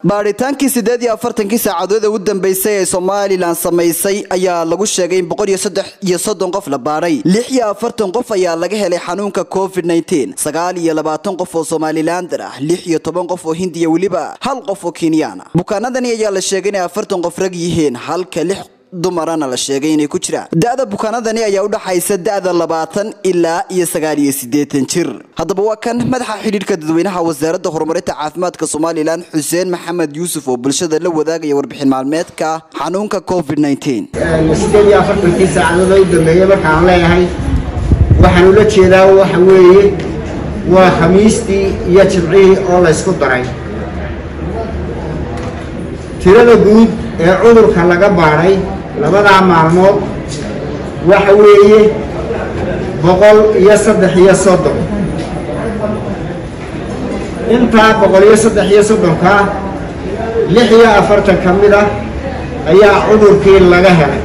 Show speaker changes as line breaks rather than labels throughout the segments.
baadhitaankii siddeed iyo afartankii saacadood ee u dambeysay ee somalilan samaysay ayaa lagu sheegay in boqol iyo saddex iyo soddon qof la baadhay lix iyo afartan qof ayaa laga helay xanuunka covid nneteen sagaal iyo labaatan qof oo somalilander ah lix iyo toban qof oo hindiya weliba hal qof oo kenyaan ah bukaanadani ayaa la sheegay inay afartan qof rag yihiin halka lix dumarana la sheegay inay ku jiraan da-da bukaanadani ayaa u dhaxaysa da-da labaatan ilaa iyo sagaal iyo siddeetan jir haddaba waa kan madaxa xidhiidhka dadweynaha wasaaradda horumarinta caafimaadka somalilan xuseen maxamed yuusuf oo bulshada la wadaagaya warbixin maalmeedka xanuunka covid nneteen
sideed iyo afartankii saacadood u dambeeyey markaan leeyahay waxaan ula jeedaa waxa weeye waa khamiistii iyo jimcihii oo laysku daray tirada guud ee cudurka laga baadhay labadaa maalmood waxa weeye boqol iyo saddex iyo soddon intaa boqol iyo saddex iyo soddonkaa lix iyo afartan ka mid ah ayaa cudurkii laga helay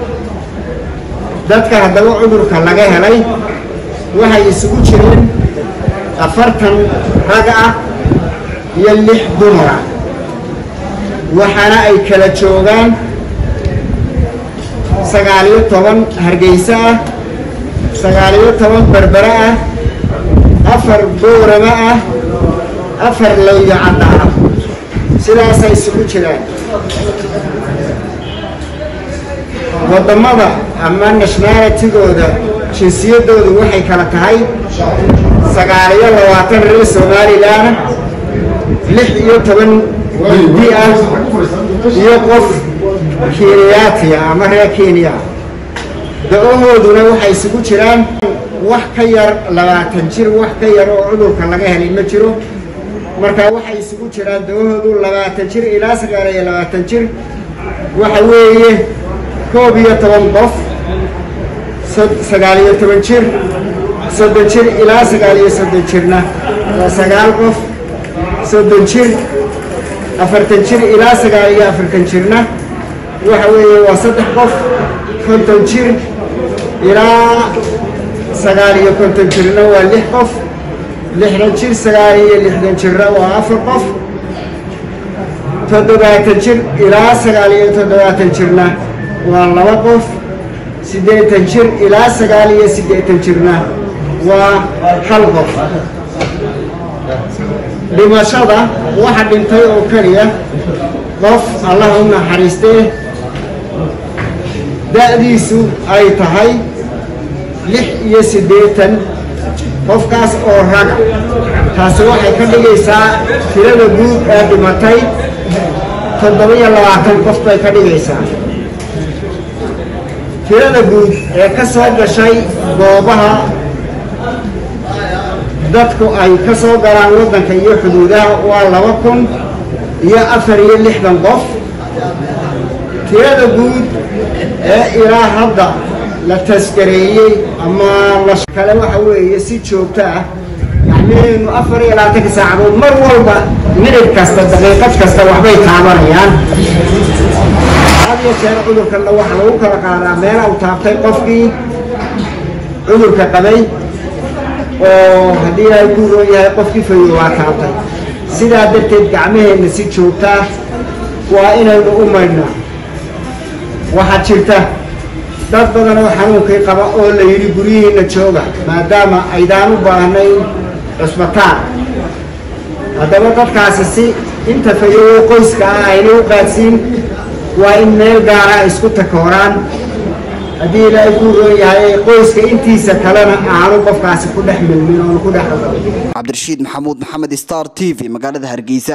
dadka haddaba cudurka laga helay waxay isugu jireen afartan rag ah iyo lix dumar ah waxaana ay kala joogaan sagaaliyo toban hargeysa ah sagaaliyo toban berbere ah afar boorama ah afar lowyo cadda ah sidaasay isugu jiraan waddamada ama nationalitigooda jinsiyadoodu waxay kala tahay sagaaliyo labaatan reer somalilan lix iyo toban hindi ah iyo qof kenyaatiya ama reer kenya da-ohooduna waxay isugu jiraan wax ka yar labaatan jir wax ka yar oo cudurka laga helay ma jiro marka waxay isugu jiraan da-ohoodu labaatan jir ilaa sagaal iyo labaatan jir waxa weeye koob iyo toban qof sagaal iyo toban jir soddon jir ilaa sagaal iyo soddon jirna waa sagaal qof soddon jir afartan jir ilaa sagaal iyo afartan jirna waxa weeye waa saddex qof konton jir ilaa sagaal iyo konton jirna waa lix qof lixdan jir sagaal iyo lixdan jirna waa afar qof toddobaatan jir ilaa sagaal iyo toddobaatan jirna waa laba qof siddeetan jir ilaa sagaal iyo siddeetan jirna waa hal qof dhimashada waxa dhintay oo keliya qof allah u naxariistee da-diisu ay tahay lix iyo siddeetan qofkaas oo raga taasi waxay ka dhigaysaa tirada guud ee dhimatay toddoba-iyo labaatan qof bay ka dhigaysaa tirada guud ee ka soo gashay goobaha dadku ay ka soo galaan waddanka iyo xuduudaha waa laba kun iyo afar iyo lixdan qof tirada guud ee ilaa hadda la taskareeyey ama lakale waxa weeye si joogto ah yacniinu afar iyo labaatanka saacadood mar walba minid kasta daqiiqad kasta waxbay taabanayaan had iyo jeer cudurkanna waxaa lagu kala qaadaa meela u taabtay qofkii cudurka qabay oo haddii ilaahay ku roon yahay qofkii fayo waa taabtay sidaa darteed gacmaheenna si joogtaa waa inaynu u maydhnaa waxaa jirta dad badan oo xanuunkii qaba oo la yidhi guryihiinna jooga maadaama aydaan u baahnayn cusbataan haddaba dadkaasi si inta fayowo qoyska ah ayna u qaadsiin waa in meel gaara ay isku takooraan haddii ilaahay kuu roon yahay qoyska intiisa kalena aanu qofkaasi ku dhex milmin oonu ku dhex
cabdirashiid maxamuud maxamed star t v magaalada hargeysa